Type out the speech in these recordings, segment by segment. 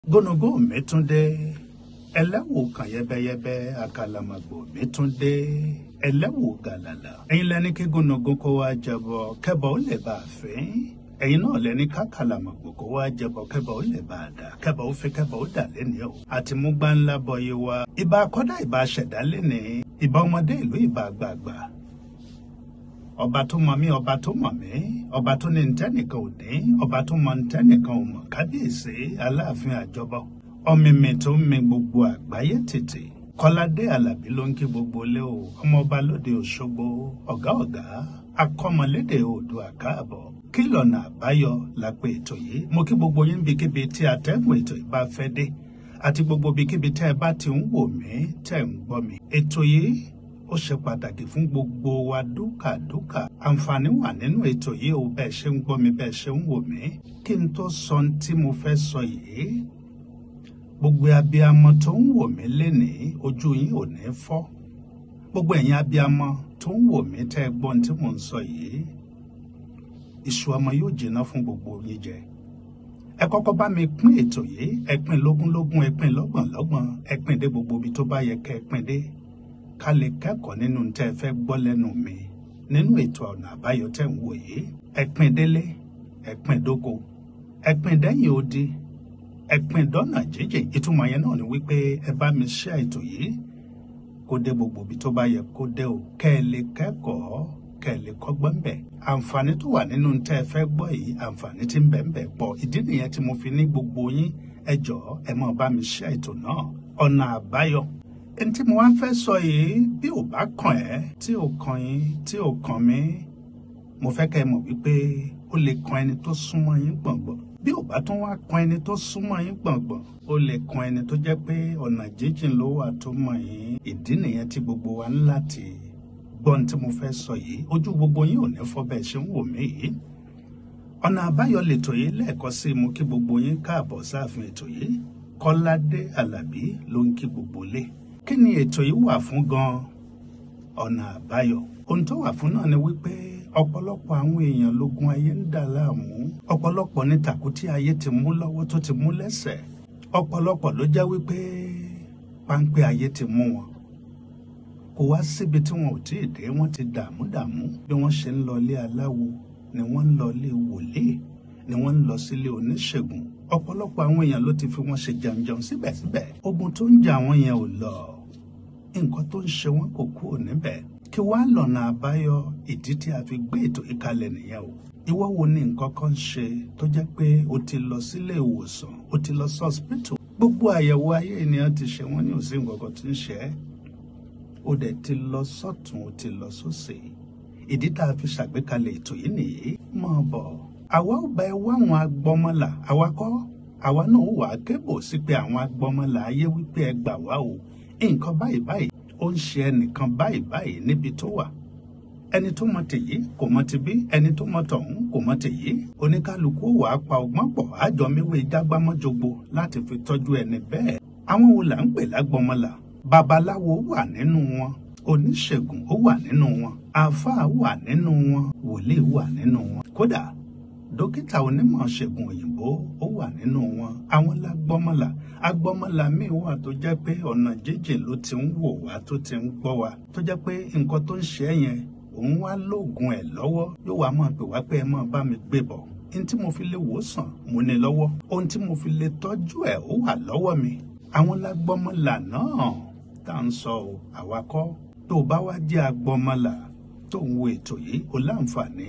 gónógó mi tún dé ẹlẹ́wù kan yẹ́bẹ́yẹ́bẹ́ àkàlàmàgbò mi tún dé ẹlẹ́wù gàlàlà ẹ̀yin lẹni kí gónógó kó wá jẹbọ kẹbọ ó lè bá a fín ẹ̀yin náà lẹni kákàlàmàgbò kó wá jẹbọ kẹbọ ó lè bá a dà kẹbọ ó fi kẹbọ ó dà lẹ́ni o àti mú gbáńlá bọyé wa ìbá akọ́dá ìbá ṣẹ̀dá lẹ́ni ìbá ọmọdé ìlú ìbá àgbààgbà ọba tó mọ mí ọba tó mọ mí ọba tó ní ntẹnìkan ò ní ọba tó mọ ntẹnìkan ò mọ kábíyèsí aláàfin àjọbọ ọmìmì tó ń mi gbogbo àgbáyé tètè kọládé alábí ló ń kí gbogbo lé o ọmọọba lóde òṣogbo ọgá ọgá akọmọlédè oòdùà káàbọ̀ kí lọ̀nà àbáyọ lápẹ ètò yìí mo kí gbogbo yín bíkíbi tí atẹ́gùn ètò yìí bá fẹ́ dé àti gbogbo bíkíbi tẹ́ ẹ bá ti ń wò mí tẹ́ ń gbọ́ mi ètò yìí ó ṣe pàtàkì fún gbogbo wa dúkàdúkà àǹfààní wà nínú ètò yìí o bẹ́ẹ̀ ṣe ń gbọ́ mi bẹ́ẹ̀ ṣe ń wò mí kí n tó sọ ohun tí mo fẹ́ sọ yìí gbogbo abiyamọ tó ń wò mí lénìí ojú yín ò ní fọ́ gbogbo ẹ̀yin abiyamọ tó ń wò mí tẹ́ ẹ gbọ́ ohun tí mò ń sọ yìí iṣu ọmọ yóò jiná fún gbogbo yín jẹ ẹ kọ́kọ́ bá mi pín ètò yìí ẹ pín lógúnlógún ẹ pín lọ́gbọ̀nlọ́gbọ̀n ẹ pín dé gbogbo ibi tó bá yẹ kẹ́ ẹ pín dé ká lè kẹ́kọ̀ọ́ nínú tẹ́ ẹ fẹ́ gbọ́ lẹ́nu mi nínú ètò ọ̀nà àbáyọ tẹ́ ń wò yìí ẹ pín délé ẹ pín dóko ẹ pín dẹ́yìn odi ẹ pín dọ́nà jíjìn ìtumọ̀ yẹn náà ni wípé ẹ bá mi ṣe ètò yìí kó dé gbogbo ibi tó bá yẹ kó dé o kẹ́ ẹ lè kẹ́kọ̀ọ́ kẹ́ ẹ lè kọ́gbọ́n bẹ̀ àǹfààní tó wà nínú tẹ́ ẹ fẹ́ gbọ́ yìí àǹfààní tí ń bẹ ń bẹ pọ̀ ìdí nìyẹn tí mo fi ní gbogbo yín ẹ jọ̀ọ́ ẹ máa bá mi ṣe ètò náà ọ̀nà àbáyọ ẹni tí mo wá fẹ́ sọ yìí bí ò bá kàn ẹ́ tí ò kàn yín tí ò kàn mí mo fẹ́ kẹ́ ẹ mọ̀ wípé ó lè kan ẹni tó súnmọ́ yín gbọ̀ngbọ̀n bí ò bá tún wá kan ẹni tó súnmọ́ yín gbọ̀ngbọ̀n ó lè kan ẹni tó jẹ́ pé ọ̀nà jíjìn ló wà tó mọ̀ yín ìdí nìyẹn tí gbogbo wa ń láti gbọ́n tí mo fẹ́ sọ yìí ojú gbogbo yín ò ní fọ́ bẹ́ẹ̀ ṣe ń wò mí yìí ọ̀nà àbáyọ lètò yìí lẹ́ẹ̀kan sí mo kí gbogbo yín káàbọ̀ sáàfin ètò yìí kọ́ládé alábí ló ń kí gbogbo lé kí ni ètò yìí wà fún gan ọ̀nà àbáyọ ohun tó wà fún náà ni wípé ọ̀pọ̀lọpọ̀ àwọn èèyàn lógun ayé ń dà láàmú ọ̀pọ̀lọpọ̀ ní tàkútí ayé ti mú lọ́wọ́ tó ti mú lẹ́sẹ̀ ọ̀pọ̀lọpọ̀ ló jẹ́ wípé páńpẹ́ ayé ti mú wọn kò wá síbi tí wọn ò tí ì dé wọn ti dààmú dààmú bí wọ́n ṣe ń lọ ilé aláwo ni wọ́n ń lọ ilé wòlíì ni wọ́n ń lọ sílé oníṣègùn ọ̀pọ̀lọpọ̀ àwọn èèyàn ló ti fi wọ́n ṣe jẹunjẹun síbẹ̀síbẹ̀ ogun tó ń jà wọ́n yẹn ò lọ nǹkan tó ń ṣe wọ́n kò kúrò níbẹ̀ kí wàá lọ́nà àbáyọ ìdí tí a fi gbé ètò ìkalẹ̀ nìyẹn o ìwọ wo ni nǹkan kan ṣe tó jẹ́ pé o ti lọ sílé ìwòsàn o ti lọ sọ́spítù gbogbo àyẹ̀wò ayé ènìyàn ti ṣe wọ́n ní òsín nǹkan kan tí ń ṣe é o dẹ̀ ti lọ sọ́tún o ti lọ sósì ìdí tá a fi ṣàgbékalẹ̀ ètò yìí nìyí mọ̀ bọ̀ àwa ò bá ẹ wá àwọn agbọmọlà àwa kọ́ àwa náà wà á kébò sí pé àwọn agbọmọlà ayé wípé ẹ gbà wá o nǹkan báyìí báyìí ó ń ṣe ẹnìkan báyìí báyìí níbi tó wà ẹni tó mọ tèyí kò mọ tibí ẹni tó mọ tọ̀hún kò mọ tèyí oníkálukú wà á pa ọgbọ́n pọ̀ àjọmíwé jágbámọ́jogbo láti fi tọ́jú ẹni bẹ́ẹ̀ àwọn wo là ń pè lágbọmọlà babaláwo wà nínú wọn oníṣègùn ó wà nínú wọn àáfàá wà nínú wọn wòlíì wà nínú wọn kódà dókítà onímọ̀ ṣègùn òyìnbó ó wà nínú wọn àwọn lágbọ́mọlà agbọ́mọlà míì wà tó jẹ́ pé ọ̀nà jíjìn ló ti ń wò wá tó ti ń gbọ́ wa tó jẹ́ pé nǹkan tó ń ṣe é yẹn òun wá lóògùn ẹ̀ lọ́wọ́ yóò wá máa pè wá pé ẹ máa bá mi gbé bọ̀ ohun tí mo fi lè wò sàn mo ní lọ́wọ́ ohun tí mo fi lè tọ́jú ẹ̀ ó wà lọ́wọ́ mi àwọn lágbọ́mọlà náà tá à ń sọ ọ́ àwa kọ́ tó o bá wá jẹ́ agbọ́mọlà tó ń wo ètò yìí o láǹfààní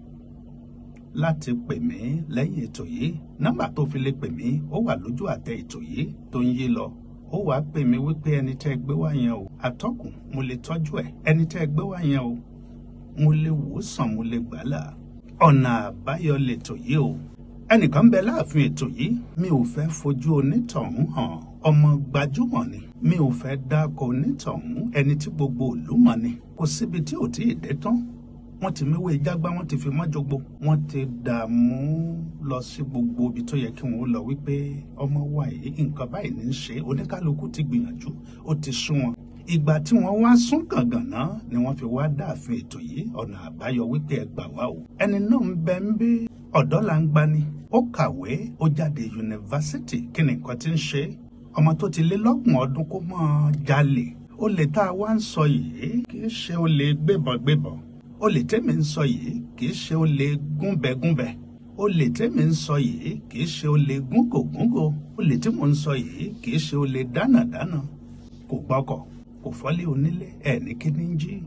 láti pè mí lẹ́yìn ètò yìí nọ́mbà tó fi lè pè mí ó wà lójú àtẹ ètò yìí tó ń yí lọ ó wàá pè mí wípé ẹni tẹ́ ẹ gbé wá yẹn o àtọ́kùn mo lè tọ́jú ẹ̀ ẹni tẹ́ ẹ gbé wá yẹn o mo lè wò ó sàn mo lè gbà là ọ̀nà àbáyọ lètò yìí o ẹnìkan ń bẹ láàfin ètò yìí mi ò fẹ́ fojú onítọ̀hún hàn ọmọ gbajúmọ̀ ni mi ò fẹ́ dákọ onítọ̀hún ẹni tí gbogbo ìlú mọ̀ ni kò síbi tí ò tí ì dé tán wọ́n ti méwé jágbá wọ́n ti fi mọ́jọgbó wọ́n ti dààmú lọ sí gbogbo ibi tó yẹ kí wọ́n lọ wípé ọmọ wa yìí nǹkan báyìí ní í ṣe oníkálukú ti gbìyànjú ó ti sún wọn ìgbà tí wọ́n wá sún gàngàn náà ni wọ́n fi wá dáàfin ètò yìí ọ̀nà àbáyọ wípé ẹ gbà wá o ẹni náà ń bẹ ń bí ọ̀dọ́ là ń gbani ó kàwé ó jáde yunifásitì kí ni nǹkan ti ń ṣe ọmọ tó ti lé lọ́gbọ̀n ọdún kó mọ́ ọ jalè olè tá a wá ń sọ yìí kì í ṣe olè gbébọ̀gbébọ̀ olè tẹ́mi ń sọ yìí kì í ṣe olè gúnbẹ̀gúnbẹ̀ olè tẹ́mi ń sọ yìí kì í ṣe olè gúngògúngò olè tí mò ń sọ yìí kì í ṣe olè dánàdánà kò gbọ́kọ̀ kò fọ́lé onílé ẹ̀ ní kíní ń jí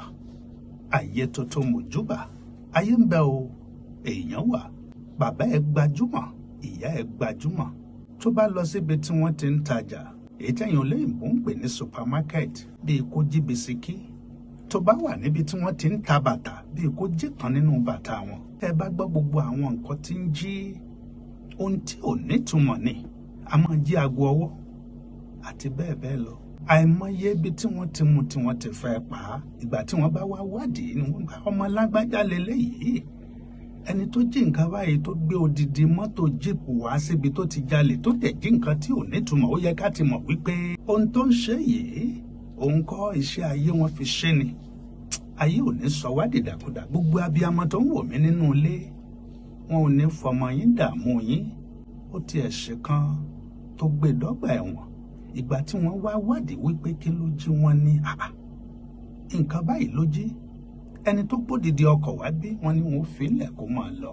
ayé tuntun mojúbà ayé ń bẹ o èèyàn wà bàbá ẹ gbajúmọ̀ ìyá ẹ gbajúmọ̀ tó bá lọ síbi tí wọ́n ti ń tajà èyí tẹ̀yìn olóyìnbó ń pè ní supermarket bíi kó jí bisikí tó bá wà níbi tí wọ́n ti ń ta bàtà bíi kó jí kan nínú bàtà wọn tẹ́ bá gbọ́ gbogbo àwọn nǹkan tí ń jí ohun tí ò nítumọ̀ ni a máa jí aago ọwọ́ àti bẹ́ẹ̀ bẹ́ẹ̀ lọ àìmọye ibi tí wọ́n ti mú tí wọ́n ti fẹ́ pa á ìgbà tí wọ́n bá wá wádìí ni wọ́n bá ọmọ lágbájá lélẹ́yìí ẹni tó jí nǹkan báyìí tó gbé odidi mọ́tò jíìpù wá síbi tó ti jalè tó tẹ̀ jí nǹkan tí ò nítumọ̀ ó yẹ ká ti mọ̀ wípé ohun tó ń ṣe yìí òun kọ́ iṣẹ́ ayé wọn fi ṣe ni ayé ò ní sọ wá dìdàkudà gbogbo abiyamọ tó ń wò mí nínú ilé wọn ò ní fọmọ yín dààmú yín ó tiẹ̀ ṣe kan tó gbé dọ́gba ẹ̀wọ̀n ìgbà tí wọ́n wá wádìí wípé kí ló jí wọn ní àbá nǹkan báyìí ló jí ẹni tó gbódìdí ọkọ̀ wá bí wọ́n ní wọ́n filẹ̀ kó máa lọ.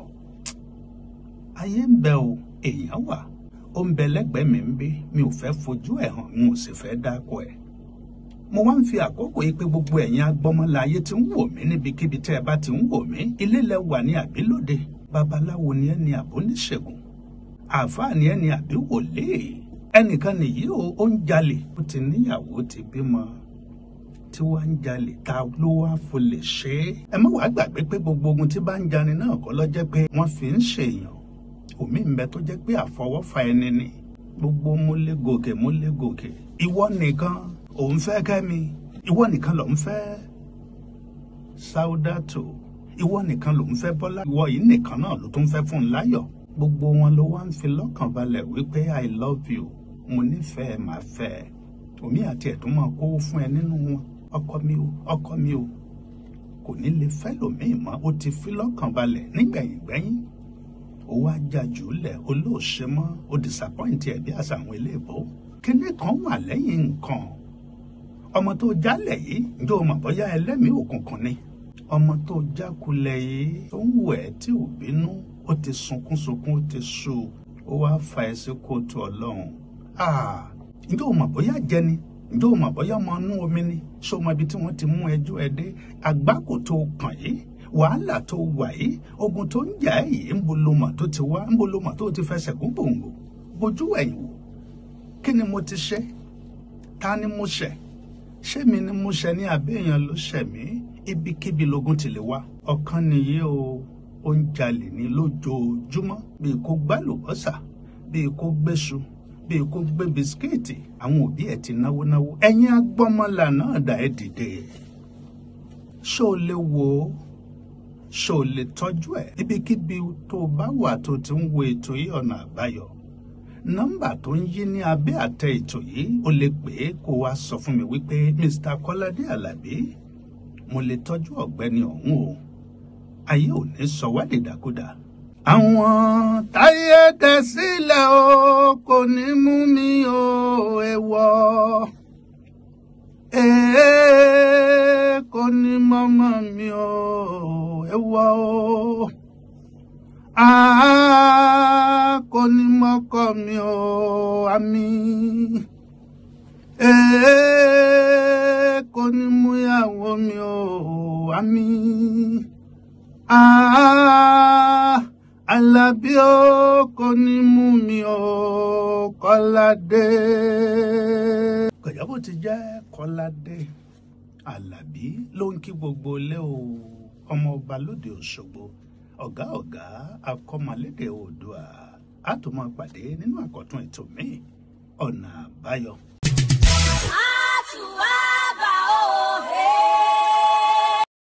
ayé ń bẹ o èèyàn wà ó ń bẹ lẹ́gbẹ̀ẹ́ mi ń bí mi ò fẹ́ fojú ẹ̀ hàn mi ò sì fẹ́ dáko ẹ̀. mo wá ń fi àkókò yìí pé gbogbo ẹ̀yin agbọ́mọlá ayé tí ń wò mí níbikíbi tẹ́ ẹ bá ti ń wò mí ilé lẹ wà ní àbílòde babaláwo ni ẹ ní àbóníṣègùn àáfàá ni ẹ ní àbí wòlíì ẹnìkan nìyí o ó ń jalè ó ti níyàwó ti bímọ tí wàá ń jalè ta ló wá fò lè ṣe é. ẹ má wàá gbàgbé pé gbogbo ogun tí bá ń jani náà kọ́ lọ́jẹ́ pé wọ́n fi ń ṣèyàn omi ń bẹ tó jẹ́ pé àfọwọ́fà ẹni ni gbogbo múlẹ̀ gòkè múlẹ̀ gòkè ìwọ nìkan òun fẹ́ kẹ́mi ìwọ nìkan ló ń fẹ́ Sáúdàtò ìwọ nìkan ló ń fẹ́ Bọ́lá ìwọ yìí nìkan náà ló tún fẹ́ fún un láyọ̀ gbogbo wọn ló wá ń fi lọ́kàn balẹ̀ wípé I love you mo nífẹ̀ẹ́ màá fẹ́ ẹ omi àti ẹ̀dùn máa kówó fún ẹ nínú wọn ọkọ mi o ọkọ mi o kò ní lè fẹ́ lòmíì mọ́ ó ti fi lọ́kàn balẹ̀ nígbẹ̀yìn gbẹ́yìn ó wá jájú lẹ̀ olóòṣe mọ́ ó disappoint ẹ̀ bí àṣà àwọn eléèbó kíní kan wà lẹ́yìn nǹkan ọmọ tó jálẹ̀ yìí ǹjẹ́ o mọ̀ bóyá ẹlẹ́mìí òkùnkùn ni ọmọ tó jákulẹ̀ yìí tó ń wẹ̀ ẹ́ tí ò bínú ó ti sunkún sunkún ó ti sú ó wá fa ẹ sí kóòtù ọlọ́run ǹjẹ́ o mọ̀ bóyá jẹni ǹjẹ́ o mọ̀ bóyá ọmọ inú omi ni ṣé o mọ ibi tí wọ́n ti mú ẹjọ́ ẹ dé àgbákò tó kàn yìí wàhálà tó wà yìí ogun tó ń jà ẹ́ yìí ń bolomọ̀ tó ti wá ń bolomọ̀ tó ti fẹsẹ̀ gún gbòǹgbò bójú ẹ̀yìn wò kí ni mo ti ṣe ta ni mo ṣẹ̀ ṣé mi ni mo ṣẹ̀ ní àbí èèyàn ló ṣẹ̀ mí ibikíbi logun ti lè wá ọ̀kan nìyí o ó ń jalè ní lójoojúmọ́ bíi kó gbálùbọ́sà bíi kó gbéṣu bíi kó gbé bisikíìtì àwọn òbí ẹ̀ ti náwó náwó ẹ̀yin agbọ́mọlà náà dà ẹ́ dìde ṣó o lè wò ó ṣó o lè tọ́jú ẹ̀ ibikíbi tó o bá wà tó ti ń wo ètò yìí ọ̀nà àbáyọ nọ́mbà tó ń yí ní abẹ́ àtẹ ètò yìí o lè pè é kó wá sọ fún mi wípé Mr. Kọ́ládé Àlàbí mo lè tọ́jú ọ̀gbẹ́ni ọ̀hún o ayé ò ní sọ wá dìdàkudà àwọn táyé tẹ sílẹ̀ o kò ní mú mi o èèwọ̀ èè kò ní mọ́mọ́ mi o èèwọ̀ o àá kò ní mọ́kọ mi o àmì èè kò ní múyàwó mi o àmì àá. Àlàbí ó kò ní mú mi ó Kọ́ládé. Kọ̀yábò ti jẹ́ Kọ́ládé. Àlàbí ló ń kí gbogbo ilé o ọmọ ọba lóde Òṣogbo ọ̀gá ọ̀gá akọ́mọlédè Oòduà á tún máa pàdé nínú àkọ́tún ètò míì ọ̀nà àbáyọ